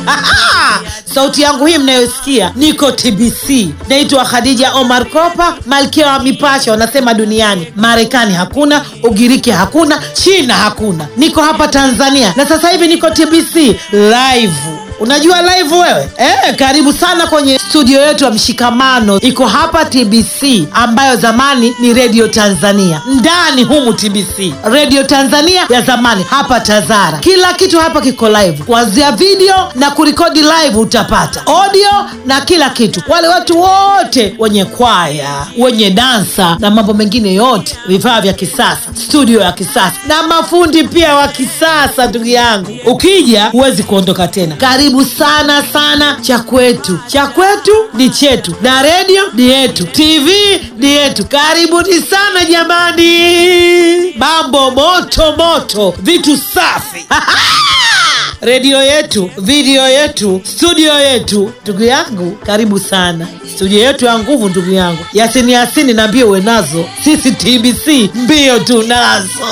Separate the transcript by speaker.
Speaker 1: sauti yangu hii mnayosikia niko tbc naitwa khadija omar kopa malkia wa mipasho wanasema duniani marekani hakuna ugiriki hakuna china hakuna niko hapa tanzania na sasa hivi niko tbc live unajua live wewe eh, karibu sana kwenye studio yetu ya mshikamano iko hapa tbc ambayo zamani ni redio tanzania ndani humu tbc redio tanzania ya zamani hapa tazara kila kitu hapa kiko live kuanzia video na kurekodi live utapata audio na kila kitu wale watu wote wenye kwaya wenye dansa na mambo mengine yote vifaa vya kisasa studio ya kisasa na mafundi pia wa kisasa ndugu yangu ukija huwezi kuondoka tena karibu sana sana cha kwetu cha kwetu ni chetu na redio ni yetu tv ni yetu karibuni sana jamani mambo moto moto vitu safi redio yetu video yetu studio yetu ndugu yangu karibu sana studio yetu ya nguvu ndugu yangu yasini yasini na mbio uwe nazo sisi tbc mbio tunazo